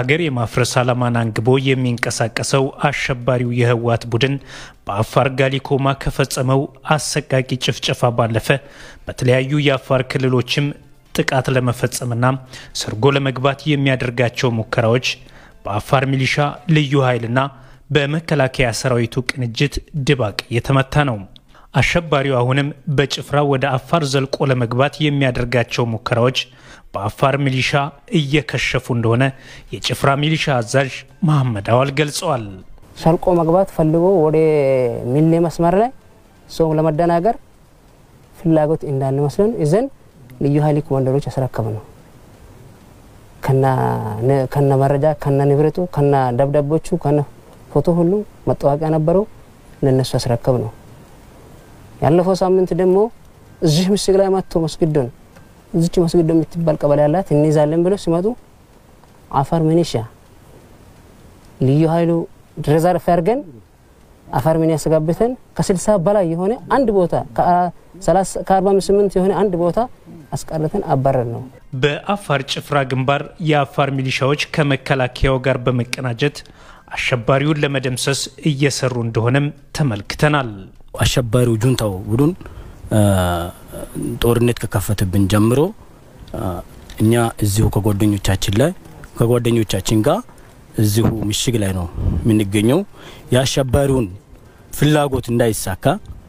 ሀገር የማፍረስ ዓላማን አንግቦ የሚንቀሳቀሰው አሸባሪው የህወሓት ቡድን በአፋር ጋሊኮማ ከፈጸመው አሰቃቂ ጭፍጨፋ ባለፈ በተለያዩ የአፋር ክልሎችም ጥቃት ለመፈጸምና ሰርጎ ለመግባት የሚያደርጋቸው ሙከራዎች በአፋር ሚሊሻ ልዩ ኃይልና በመከላከያ ሰራዊቱ ቅንጅት ድባቅ የተመታ ነው። አሸባሪው አሁንም በጭፍራ ወደ አፋር ዘልቆ ለመግባት የሚያደርጋቸው ሙከራዎች በአፋር ሚሊሻ እየከሸፉ እንደሆነ የጭፍራ ሚሊሻ አዛዥ መሐመድ አዋል ገልጸዋል። ሰርቆ መግባት ፈልጎ ወደ ሚሌ መስመር ላይ ሰው ለመደናገር ፍላጎት እንዳለ መስለን ይዘን ልዩ ኃይል ኮማንደሮች ያስረከብ ነው። ከነ መረጃ ከነ ንብረቱ ከነ ደብዳቤዎቹ ከነ ፎቶ ሁሉ መታወቂያ ነበረው ለነሱ ያስረከብ ነው። ያለፈው ሳምንት ደግሞ እዚህ ምሽግ ላይ መጥቶ መስጊዶን እዚች መስጊዶ የምትባል ቀበሌ ያላት እንይዛለን ብለው ሲመጡ አፋር ሚኒሻ ልዩ ኃይሉ ሬዘርቭ አድርገን አፋር ሚኒ ያስጋብተን ከስልሳ በላይ የሆነ አንድ ቦታ ከ48 የሆነ አንድ ቦታ አስቀርተን አባረር ነው። በአፋር ጭፍራ ግንባር የአፋር ሚሊሻዎች ከመከላከያው ጋር በመቀናጀት አሸባሪውን ለመደምሰስ እየሰሩ እንደሆነም ተመልክተናል። አሸባሪው ጁንታው ቡድን ጦርነት ከከፈተብን ጀምሮ እኛ እዚሁ ከጓደኞቻችን ላይ ከጓደኞቻችን ጋር እዚሁ ምሽግ ላይ ነው የምንገኘው። የአሸባሪውን ፍላጎት እንዳይሳካ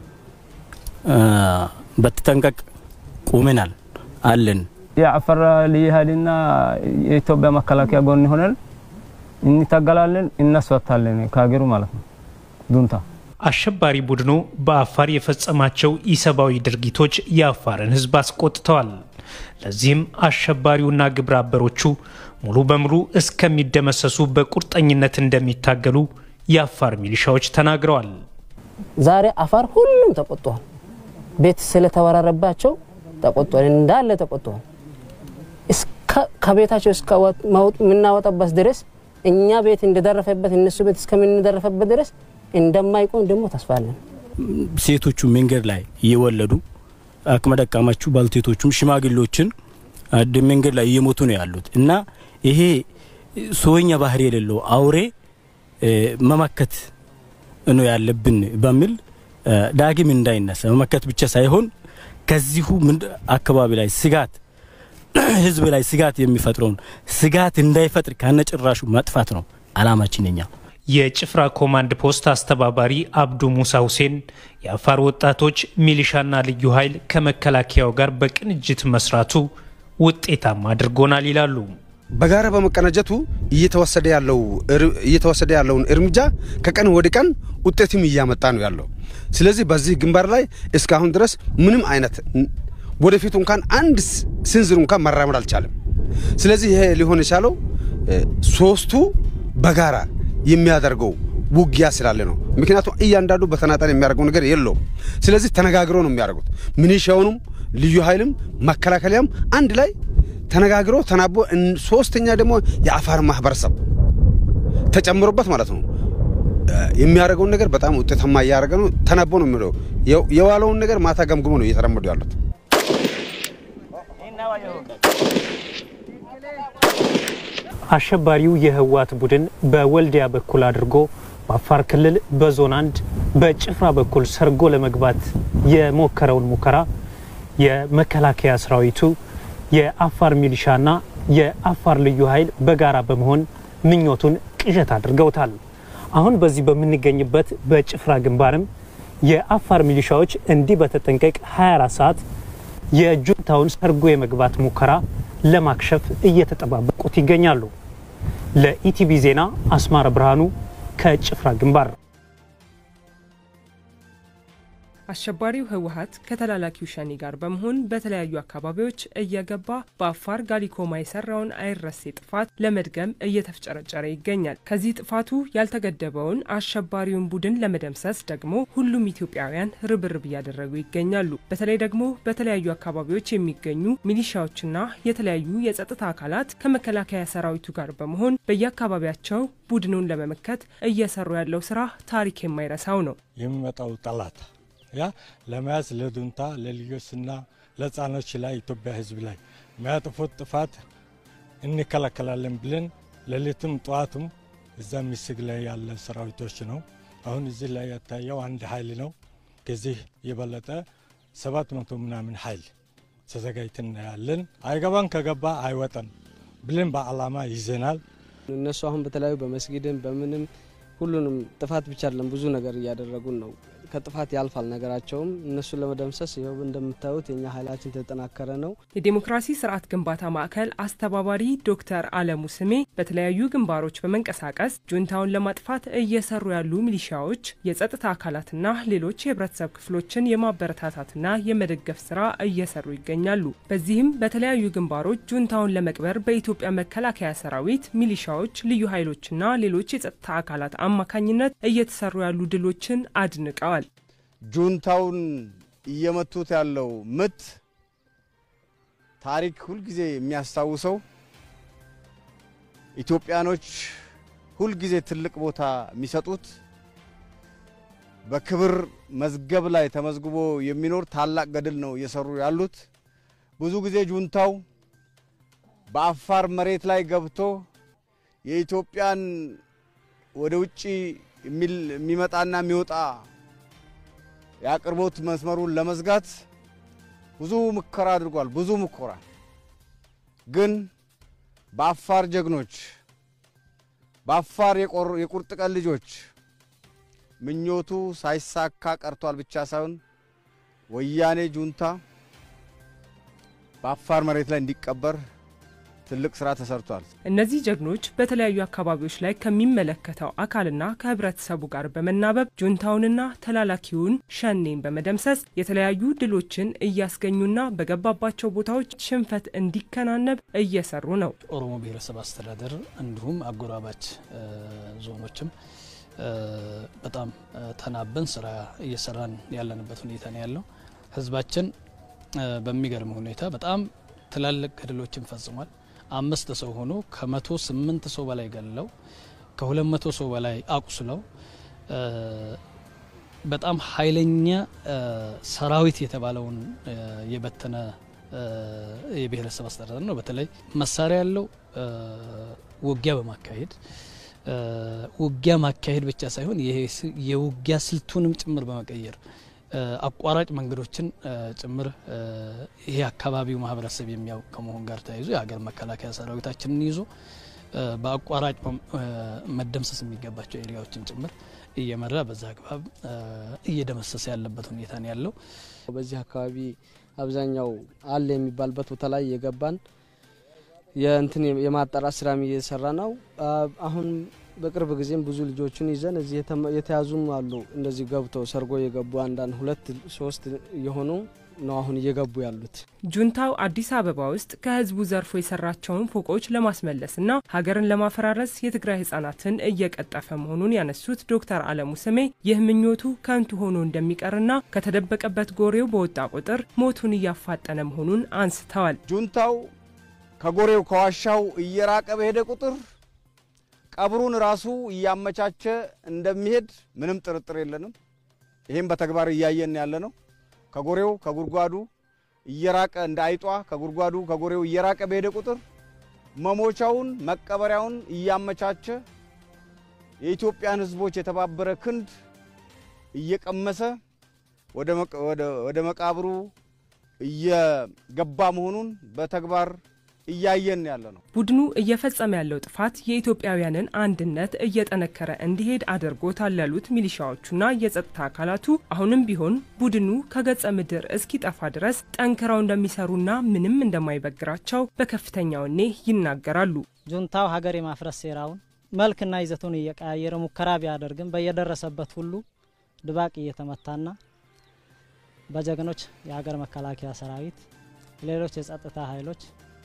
በተጠንቀቅ ቁመናል አለን። የአፋር ልዩ ኃይልና የኢትዮጵያ መከላከያ ጎን ሆነን እንታገላለን፣ እናስወጣለን ከሀገሩ ማለት ነው ጁንታ አሸባሪ ቡድኑ በአፋር የፈጸማቸው ኢሰብአዊ ድርጊቶች የአፋርን ሕዝብ አስቆጥተዋል። ለዚህም አሸባሪውና ግብረ አበሮቹ ሙሉ በሙሉ እስከሚደመሰሱ በቁርጠኝነት እንደሚታገሉ የአፋር ሚሊሻዎች ተናግረዋል። ዛሬ አፋር ሁሉም ተቆጥቷል። ቤት ስለተወራረባቸው ተቆጥቷል፣ እንዳለ ተቆጥቷል። ከቤታቸው እስከምናወጣበት ድረስ እኛ ቤት እንደደረፈበት እነሱ ቤት እስከምንደረፈበት ድረስ እንደማይቆም ደግሞ ተስፋ አለን። ሴቶቹ መንገድ ላይ እየወለዱ አቅመ ደካማቹ ባልቴቶቹም ሽማግሌዎችን መንገድ ላይ እየሞቱ ነው ያሉት እና ይሄ ሰውኛ ባህሪ የሌለው አውሬ መመከት ነው ያለብን በሚል ዳግም እንዳይነሳ መመከት ብቻ ሳይሆን ከዚሁ አካባቢ ላይ ስጋት ህዝብ ላይ ስጋት የሚፈጥረውን ስጋት እንዳይፈጥር ከነጭራሹ መጥፋት ነው አላማችን የኛ። የጭፍራ ኮማንድ ፖስት አስተባባሪ አብዱ ሙሳ ሁሴን የአፋር ወጣቶች ሚሊሻና ልዩ ኃይል ከመከላከያው ጋር በቅንጅት መስራቱ ውጤታማ አድርጎናል ይላሉ። በጋራ በመቀናጀቱ እየተወሰደ ያለው እየተወሰደ ያለውን እርምጃ ከቀን ወደ ቀን ውጤትም እያመጣ ነው ያለው። ስለዚህ በዚህ ግንባር ላይ እስካሁን ድረስ ምንም አይነት ወደፊቱ እንኳን አንድ ስንዝር እንኳን መራመድ አልቻለም። ስለዚህ ይሄ ሊሆን የቻለው ሶስቱ በጋራ የሚያደርገው ውጊያ ስላለ ነው። ምክንያቱም እያንዳንዱ በተናጠል የሚያደርገው ነገር የለውም። ስለዚህ ተነጋግሮ ነው የሚያደርጉት። ሚኒሻውንም ልዩ ኃይልም መከላከያም አንድ ላይ ተነጋግሮ ተናቦ፣ ሶስተኛ ደግሞ የአፋር ማህበረሰብ ተጨምሮበት ማለት ነው የሚያደርገውን ነገር በጣም ውጤታማ እያደረገ ነው። ተናቦ ነው የሚለው የዋለውን ነገር ማታ ገምግሞ ነው እየተራመዱ ያሉት። አሸባሪው የህወሓት ቡድን በወልዲያ በኩል አድርጎ በአፋር ክልል በዞን አንድ በጭፍራ በኩል ሰርጎ ለመግባት የሞከረውን ሙከራ የመከላከያ ሰራዊቱ የአፋር ሚሊሻና የአፋር ልዩ ኃይል በጋራ በመሆን ምኞቱን ቅዠት አድርገውታል። አሁን በዚህ በምንገኝበት በጭፍራ ግንባርም የአፋር ሚሊሻዎች እንዲህ በተጠንቀቅ 24 ሰዓት የጁንታውን ሰርጎ የመግባት ሙከራ ለማክሸፍ እየተጠባበቁት ይገኛሉ። ለኢቲቪ ዜና አስማረ ብርሃኑ ከጭፍራ ግንባር። አሸባሪው ህወሓት ከተላላኪው ሸኔ ጋር በመሆን በተለያዩ አካባቢዎች እየገባ በአፋር ጋሊኮማ የሰራውን አይረሴ ጥፋት ለመድገም እየተፍጨረጨረ ይገኛል። ከዚህ ጥፋቱ ያልተገደበውን አሸባሪውን ቡድን ለመደምሰስ ደግሞ ሁሉም ኢትዮጵያውያን ርብርብ እያደረጉ ይገኛሉ። በተለይ ደግሞ በተለያዩ አካባቢዎች የሚገኙ ሚሊሻዎችና የተለያዩ የጸጥታ አካላት ከመከላከያ ሰራዊቱ ጋር በመሆን በየአካባቢያቸው ቡድኑን ለመመከት እየሰሩ ያለው ስራ ታሪክ የማይረሳው ነው። የሚመጣው ጠላት ያ ለመያዝ ለዱንታ ለልጆችና ለህፃኖች ላይ ኢትዮጵያ ህዝብ ላይ የሚያጥፉት ጥፋት እንከላከላለን ብለን ሌሊትም ጠዋትም እዛ ሚስግ ላይ ያለ ሰራዊቶች ነው። አሁን እዚህ ላይ ያታየው አንድ ኃይል ነው። ከዚህ የበለጠ ሰባት መቶ ምናምን ኃይል ተዘጋጅተን ያለን አይገባን ከገባ አይወጣም ብለን በዓላማ ይዘናል። እነሱ አሁን በተለያዩ በመስጊድም በምንም ሁሉንም ጥፋት ብቻ አይደለም ብዙ ነገር እያደረጉን ነው። ከጥፋት ያልፋል ነገራቸውም። እነሱን ለመደምሰስ ይኸው እንደምታዩት የኛ ኃይላችን የተጠናከረ ነው። የዴሞክራሲ ስርዓት ግንባታ ማዕከል አስተባባሪ ዶክተር አለሙ ስሜ በተለያዩ ግንባሮች በመንቀሳቀስ ጁንታውን ለማጥፋት እየሰሩ ያሉ ሚሊሻዎች፣ የጸጥታ አካላትና ሌሎች የህብረተሰብ ክፍሎችን የማበረታታትና የመደገፍ ስራ እየሰሩ ይገኛሉ። በዚህም በተለያዩ ግንባሮች ጁንታውን ለመቅበር በኢትዮጵያ መከላከያ ሰራዊት፣ ሚሊሻዎች፣ ልዩ ኃይሎችና ሌሎች የጸጥታ አካላት አማካኝነት እየተሰሩ ያሉ ድሎችን አድንቀዋል። ጁንታውን እየመቱት ያለው ምት ታሪክ ሁልጊዜ የሚያስታውሰው ኢትዮጵያኖች ሁልጊዜ ትልቅ ቦታ የሚሰጡት በክብር መዝገብ ላይ ተመዝግቦ የሚኖር ታላቅ ገድል ነው እየሰሩ ያሉት። ብዙ ጊዜ ጁንታው በአፋር መሬት ላይ ገብቶ የኢትዮጵያን ወደ ውጭ የሚመጣና የሚወጣ የአቅርቦት መስመሩን ለመዝጋት ብዙ ሙከራ አድርጓል። ብዙ ሙከራ ግን በአፋር ጀግኖች፣ በአፋር የቁርጥ ቀን ልጆች ምኞቱ ሳይሳካ ቀርቷል ብቻ ሳይሆን ወያኔ ጁንታ በአፋር መሬት ላይ እንዲቀበር ትልቅ ስራ ተሰርቷል። እነዚህ ጀግኖች በተለያዩ አካባቢዎች ላይ ከሚመለከተው አካልና ከህብረተሰቡ ጋር በመናበብ ጁንታውንና ተላላኪውን ሸኔን በመደምሰስ የተለያዩ ድሎችን እያስገኙና በገባባቸው ቦታዎች ሽንፈት እንዲከናነብ እየሰሩ ነው። ኦሮሞ ብሔረሰብ አስተዳደር እንዲሁም አጎራባች ዞኖችም በጣም ተናበን ስራ እየሰራን ያለንበት ሁኔታ ነው ያለው። ህዝባችን በሚገርም ሁኔታ በጣም ትላልቅ ገድሎችን ፈጽሟል። አምስት ሰው ሆኖ ከመቶ ስምንት ሰው በላይ ገለው ከሁለት መቶ ሰው በላይ አቁስለው በጣም ኃይለኛ ሰራዊት የተባለውን የበተነ የብሔረሰብ አስተዳደር ነው። በተለይ መሳሪያ ያለው ውጊያ በማካሄድ ውጊያ ማካሄድ ብቻ ሳይሆን የውጊያ ስልቱንም ጭምር በመቀየር አቋራጭ መንገዶችን ጭምር ይሄ አካባቢው ማህበረሰብ የሚያውቅ ከመሆን ጋር ተያይዞ የሀገር መከላከያ ሰራዊታችንን ይዞ በአቋራጭ መደምሰስ የሚገባቸው ኤሪያዎችን ጭምር እየመራ በዛ አግባብ እየደመሰሰ ያለበት ሁኔታ ነው ያለው። በዚህ አካባቢ አብዛኛው አለ የሚባልበት ቦታ ላይ የገባን የእንትን የማጣራት ስራም እየሰራ ነው። አሁን በቅርብ ጊዜም ብዙ ልጆችን ይዘን እዚህ የተያዙም አሉ። እንደዚህ ገብተው ሰርጎ የገቡ አንዳንድ ሁለት ሶስት የሆኑ ነው አሁን እየገቡ ያሉት። ጁንታው አዲስ አበባ ውስጥ ከህዝቡ ዘርፎ የሰራቸውን ፎቆች ለማስመለስና ሀገርን ለማፈራረስ የትግራይ ህጻናትን እየቀጠፈ መሆኑን ያነሱት ዶክተር አለሙ ስሜ ይህ ምኞቱ ከንቱ ሆኖ እንደሚቀርና ከተደበቀበት ጎሬው በወጣ ቁጥር ሞቱን እያፋጠነ መሆኑን አንስተዋል። ጁንታው ከጎሬው ከዋሻው እየራቀ በሄደ ቁጥር ቀብሩን ራሱ እያመቻቸ እንደሚሄድ ምንም ጥርጥር የለንም። ይህም በተግባር እያየን ያለ ነው። ከጎሬው ከጉድጓዱ እየራቀ እንደ አይጧ ከጉድጓዱ ከጎሬው እየራቀ በሄደ ቁጥር መሞቻውን መቀበሪያውን እያመቻቸ የኢትዮጵያን ህዝቦች የተባበረ ክንድ እየቀመሰ ወደ መቃብሩ እየገባ መሆኑን በተግባር እያየን ያለ ነው። ቡድኑ እየፈጸመ ያለው ጥፋት የኢትዮጵያውያንን አንድነት እየጠነከረ እንዲሄድ አድርጎታል ያሉት ሚሊሻዎቹና የጸጥታ አካላቱ አሁንም ቢሆን ቡድኑ ከገጸ ምድር እስኪጠፋ ድረስ ጠንክረው እንደሚሰሩና ምንም እንደማይበግራቸው በከፍተኛ ወኔ ይናገራሉ። ጁንታው ሀገር የማፍረስ ሴራውን መልክና ይዘቱን እየቀያየረ ሙከራ ቢያደርግም በየደረሰበት ሁሉ ድባቅ እየተመታና በጀግኖች የሀገር መከላከያ ሰራዊት፣ ሌሎች የጸጥታ ኃይሎች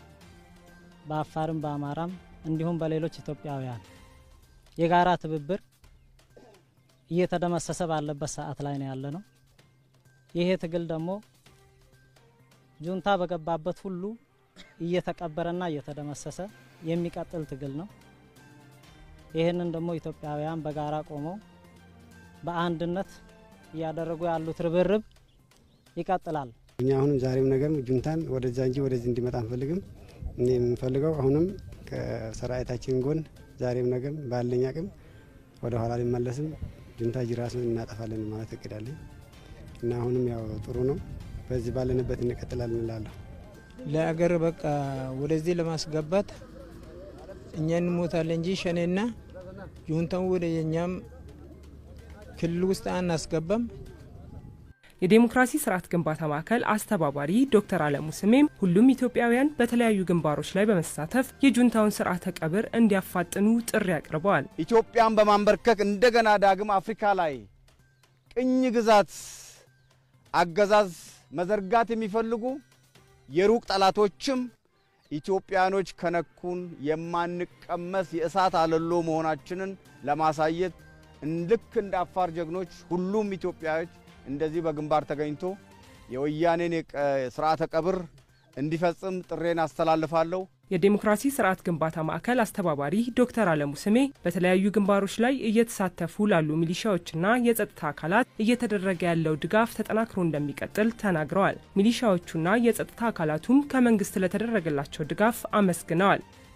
በአፋርም በአማራም እንዲሁም በሌሎች ኢትዮጵያውያን የጋራ ትብብር እየተደመሰሰ ባለበት ሰዓት ላይ ነው ያለ ነው። ይሄ ትግል ደግሞ ጁንታ በገባበት ሁሉ እየተቀበረና እየተደመሰሰ የሚቀጥል ትግል ነው። ይህንን ደግሞ ኢትዮጵያውያን በጋራ ቆመው በአንድነት እያደረጉ ያሉት ርብርብ ይቀጥላል። እኛ አሁንም ዛሬም ነገር ጁንታን ወደዛ እንጂ ወደዚህ እንዲመጣ አንፈልግም። እኔ የምንፈልገው አሁንም ከሰራዊታችን ጎን ዛሬም ነገም ባለኝ አቅም ወደ ኋላ ሊመለስም ጁንታ ጅራሱን እናጠፋለን ማለት እቅዳለኝ እና አሁንም ያው ጥሩ ነው። በዚህ ባለንበት እንቀጥላለን እላለሁ። ለአገር በቃ ወደዚህ ለማስገባት እኛ እንሞታለን እንጂ ሸኔና ጁንታው ወደ የኛም ክልል ውስጥ አናስገባም። የዴሞክራሲ ስርዓት ግንባታ ማዕከል አስተባባሪ ዶክተር አለሙ ስሜም ሁሉም ኢትዮጵያውያን በተለያዩ ግንባሮች ላይ በመሳተፍ የጁንታውን ስርዓተ ቀብር እንዲያፋጥኑ ጥሪ አቅርበዋል። ኢትዮጵያን በማንበርከክ እንደገና ዳግም አፍሪካ ላይ ቅኝ ግዛት አገዛዝ መዘርጋት የሚፈልጉ የሩቅ ጠላቶችም ኢትዮጵያኖች ከነኩን የማንቀመስ የእሳት አለሎ መሆናችንን ለማሳየት ልክ እንደ አፋር ጀግኖች ሁሉም ኢትዮጵያዎች እንደዚህ በግንባር ተገኝቶ የወያኔን ስርዓተ ቀብር እንዲፈጽም ጥሬን አስተላልፋለሁ። የዴሞክራሲ ስርዓት ግንባታ ማዕከል አስተባባሪ ዶክተር አለሙ ስሜ በተለያዩ ግንባሮች ላይ እየተሳተፉ ላሉ ሚሊሻዎችና የጸጥታ አካላት እየተደረገ ያለው ድጋፍ ተጠናክሮ እንደሚቀጥል ተናግረዋል። ሚሊሻዎቹና የጸጥታ አካላቱም ከመንግስት ለተደረገላቸው ድጋፍ አመስግነዋል።